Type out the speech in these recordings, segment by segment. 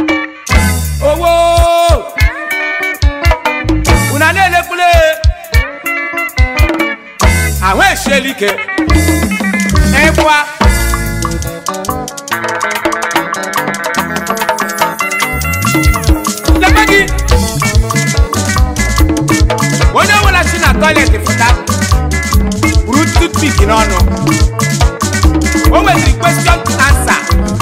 owó una na-elekwule ahụ esiela ike ịkwa lebe gị onye ọbụla si na tọiletị pụta buru tutpik n'ọnụ o nweziri question answer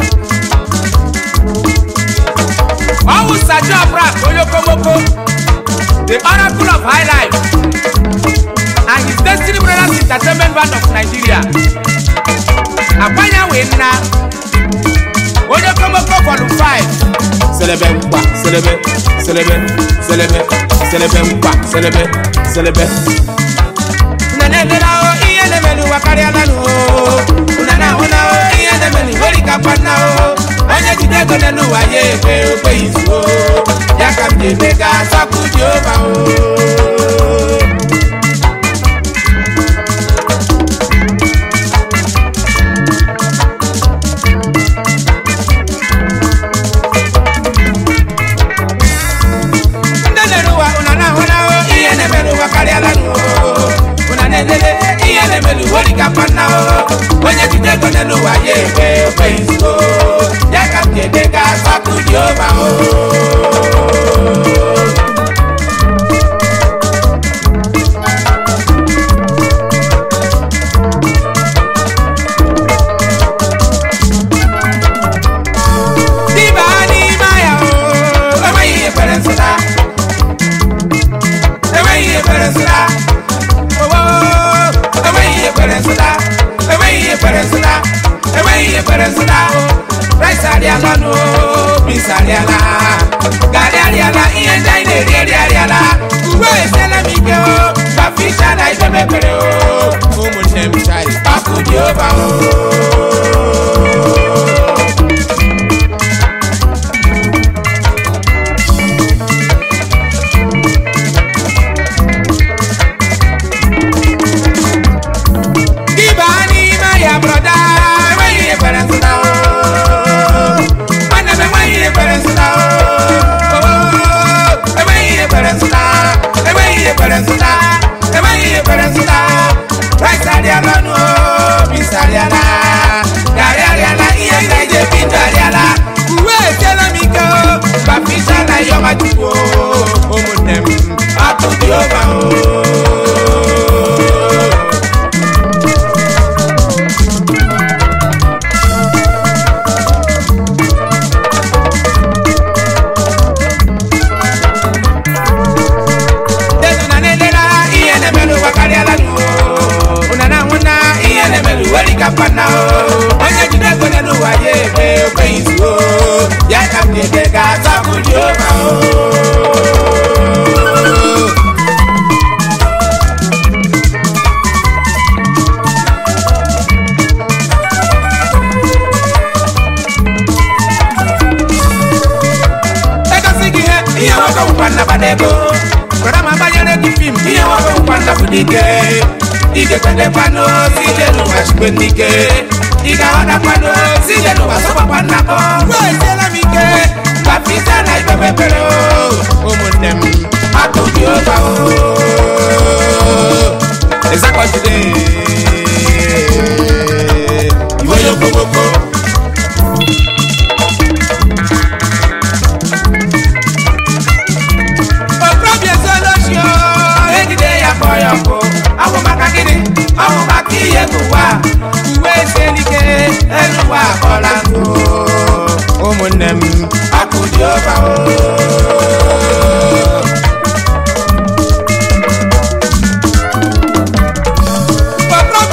ọwụ sajo abrak onye okomoko the oracle of high life and his destiny brothers entertainment band of nigeria agbanya wee nna onye okomoko volume 5 selebe nkwa selebe selebe selebe selebe nkwa selebe selebe una na-emela o ihe na-emelu ụwa karịala nụ o una na-ahụ na o ihe na-emelu nwere ka kwanna o onye jide ego n'elu ụwa ya ebe okpe izu o ya ka m ji eme ka asọpụ jehova o ndị na-ere ụwa una na-ahụ na o ihe na-emelu ụwa karịala nụ o una na-elele ihe na-emelu nwere ka kwanna o onye jide ego n'elu ụwa ya ebe okpe izu o ya ka m ji eme ka asọpụ jehova o Diba n'ime ya o, enweghị ihe kwere nsụda. Enweghị ihe kwere nsụda. Owo, enweghị ihe kwere nsụda. Enweghị ihe kwere nsụda. Enweghị ihe kwere nsụda. Rice arịala nụ, beans arịala. Garị arịala, ihe ndị anyị na-eri eri arịala. Uwe esiela m ike o, ka fisha na ibe mepere o. Ụmụnne m chai, ọkụ dị ova o. Ibe n'ime ya broda enweghị ihe kwere nsụda o nwanne m enweghị ihe kwere nsụda o enweghị ihe kwere nsụda enweghị ihe kwere nsụda enweghị ihe kwere nsụda rice arịala nụ bis arịala garị arịala ihe ndị eji ebi ndụ arịala uwe esiela m ike o baptisa na ihe ọma chukwu o ụmụnne m ọkụ dị ova o Dedu na nelela ihe na-emelu ụwa karịala nụ ụna na ahụ na ihe na-emelu weri ka mkpanna o onye jide ego n'elu ụwa ya ebe okweghị izu o ya ka m na-ede ga azọpụ Jehova o egosi gị ihe ihe nwoke nwụkwa nnabata ego gwara ma banyere gị fim ihe nwoke nwụkwa nnapụ n'ike ike kwedekwanụ si ije n'ụwa chikwe n'ike ị ga-aghọtakwanụ si ije n'ụwa sọgbakwa nnakọ weziela m ike baptisa na ibe mepere o ụmụnne m akụ dị ụba o ịzakọjide iwe ya okomoko okorobịa ezolochio ejide ya kpọọ ya ọkụ ọ bụ maka gịnị ọ bụ maka ihe n'ụwa uwe esielike elu ụwa akpọla nkụ ụmụnne m ọkụ dị ọba o okorobịa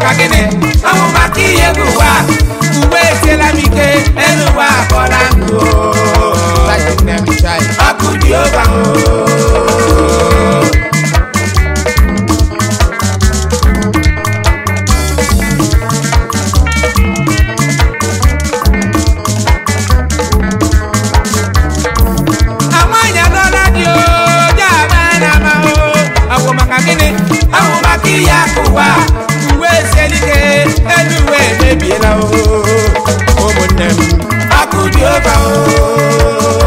maka gịnị ọnwụ maka ihe bụ ụwa uwe etiela m ike elu ụwa akpọla nkụ ọkụ dị oba amanya dọla dị oje agba na ama o ọgwụ maka gịnị ọgwụ maka ihe aka ụwa uwe esielike elu uwe emebiela o ụmụnne m ọkụ dị oba o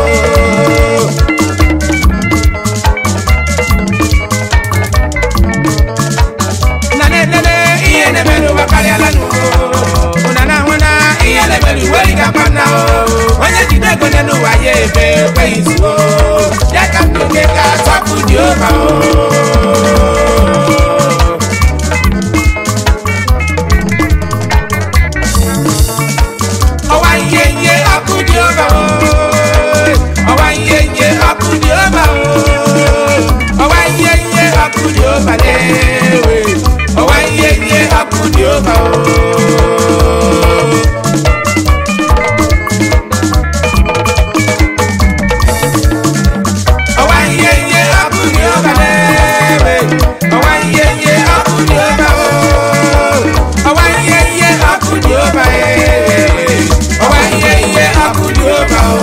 na na-elele ihe na-emerụ ụwa karịala n'ụwa ụna na ahụ na ihe na-emerụ uwe dị ka na o onye jide ego nye n'ụwa ya ebe ekweghị zuo ya ka m oge ka tọpụ dị ụba o ọwa ihe ihe ọkụ dị ụba o ọwa ihe ihe ọkụ dị ụba o ọwa ihe ihe ọkụ dị ụba na-ewe ọwa ihe ihe ọkụ dị ụba o ọwa ihe ihe ọkụ dị ụba na-ewe ọwa ihe ihe ọkụ dị ụba o ọwa ihe ihe ọkụ dị ụba ee ọwa ihe ihe ọkụ dị ụba o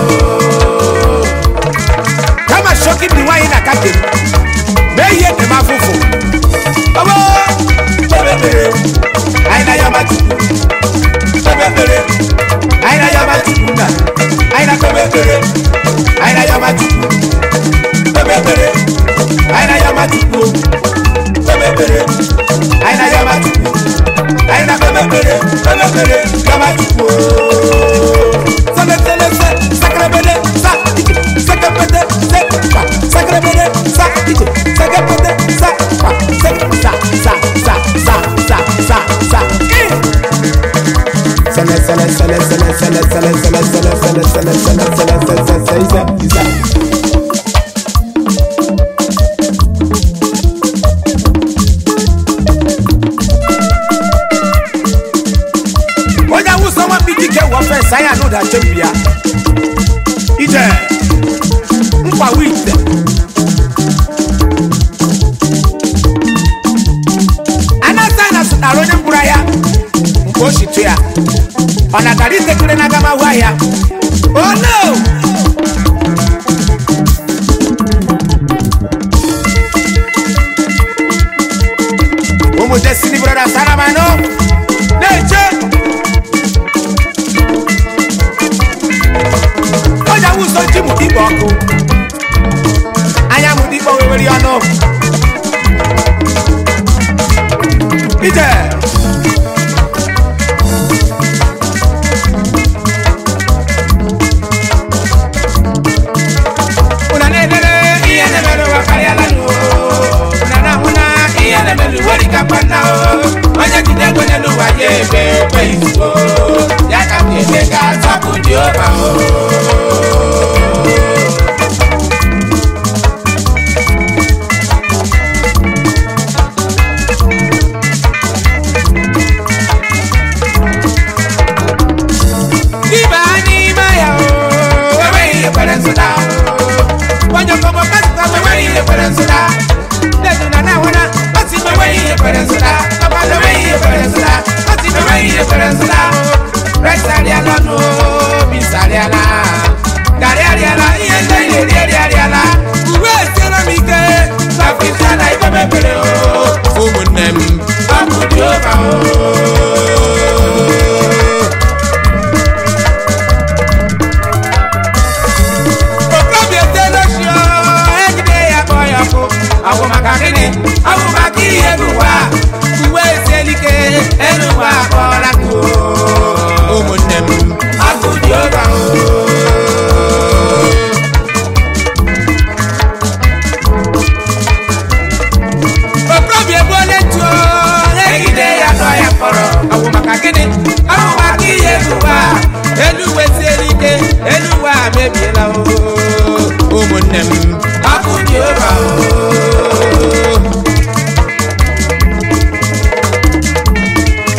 kama shoki bi nwaanyị na kapịn mee ihe dị m afụfụ ọbọ kpebebere anyị na ya matupu kpebebere anyị na ya matupu na anyị na kpebebere anyị na ya matupu kpebebere anyị na ya matupu kpebebere anyị na ya matupu anyị na kpebebere kpebebere ya matupu sẹlẹsẹlẹsẹ sakẹrẹbẹlẹ sa ije sẹkẹpẹtẹ sẹ pa sakẹrẹbẹlẹ sa ije sẹkẹpẹtẹ sa pa sẹ sa sa sa sa sa sa sa i. sẹlẹsẹlẹ sẹlẹsẹlẹ sẹlẹsẹlẹ sẹlẹsẹlẹ sẹlẹsẹlẹ sẹlẹsẹlẹ sẹlẹsẹlẹ isẹ isẹ. onye awụsa nwa mgbidi ke wọ fes anyị anụ da chembia ije nkwa wite anasa na sụtara onye mkpụrụ ahịa mgbe o shitu ya ọ natara itekere na agamahu ahịa oh no ụmụ destiny brothers aramanụ na-eche onye awụso ji mụ dịkpa ọkụ anya mụ dịkpa wewere ọnụ ije una na-elele ihe na-emerụ ụwa karịala n'ụwa una na-ahụ na ihe na-emerụ uwe dị ka mkpanna o onye jide ego nye n'ụwa ya ebe ekweghị zuo ya ka m ga-eme ka tọpụ dị ụba o Ibe n'ime ya o enweghị ihe kwere nsụda o onye ọkọmọ kasịkwa m enweghị ihe kwere nsụda ndedu na na-ahụ na ọ sị m enweghị ihe kwere nsụda papa na enweghị ihe kwere nsụda ọ sị m enweghị ihe kwere nsụda rice arịala nụ bis arịala garị arịala ihe ndị anyị na-eri eri arịala uwe esiela m ike baptista na ibe mebere o ụmụnne m ọkụ dị ụba o okobi etela shio ejide ya kpọọ ya ọkụ ọgwụ maka gịnị ọgwụ maka ihe bụ ụwa uwe esielike elu ụwa akpọọla kụ ụmụnne m ọkụ dị ụba o okobi egbuola etuo egide ya nọ ya mkpọrọ ọgwụ maka gịnị ọgwụ maka ihe bụ ụwa elu uwe siela ike elu ụwa mebiela o ụmụnne m ọkụ dị ụba o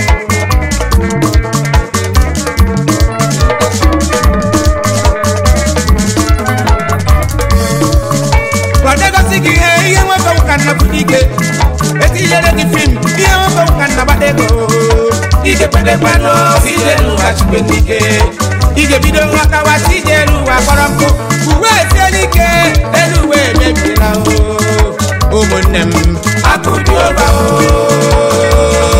ga-ekpedekwanụ ije n'ụwa chukwe n'ike ị ga-ebido nghọtawa ije n'ụwa kpọrọ nkụ uwe esiela ike elu uwe emebiela o ụmụnne m akụ dị ụba o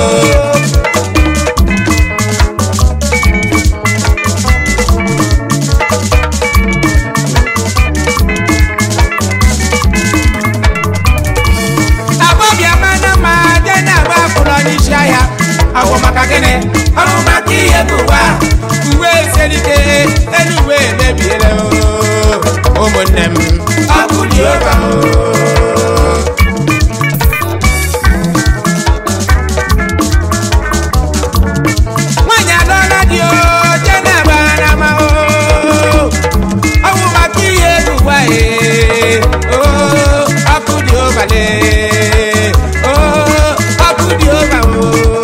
agbọbịa mana ma je na-agba akwụrụ n'isi ahịa agwọ maka gịnị ọrụ maka ihe bụ ụwa uwe eselike elu uwe emebiela o ụmụnne m ọkụ dị ụba o nwaanyị alụọla di o je na-agba n'ama o ọwụ maka ihe bụ ụwa e o ọkụ dị ụbale o ọkụ dị ụba o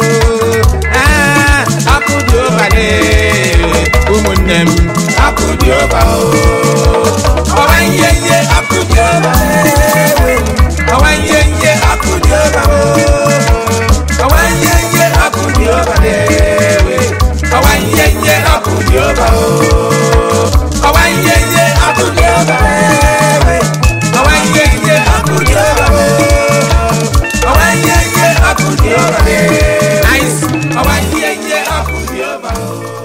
Ah, ọkụ dị ụbale ụmụnne m ọkụ dị ụba o ọwa ihe ihe ọkụ dị ụba ọwa ihe ihe ọkụ dị ụba o ọwa ihe ihe ọkụ dị ụba ọwa ihe ihe ọkụ dị ụba o ọwa ihe ihe ọkụ dị ụba ọwa ihe ihe ọkụ dị ụba ọwa ihe ihe ọkụ dị ụba nice ọwa ihe ihe ọkụ dị ụba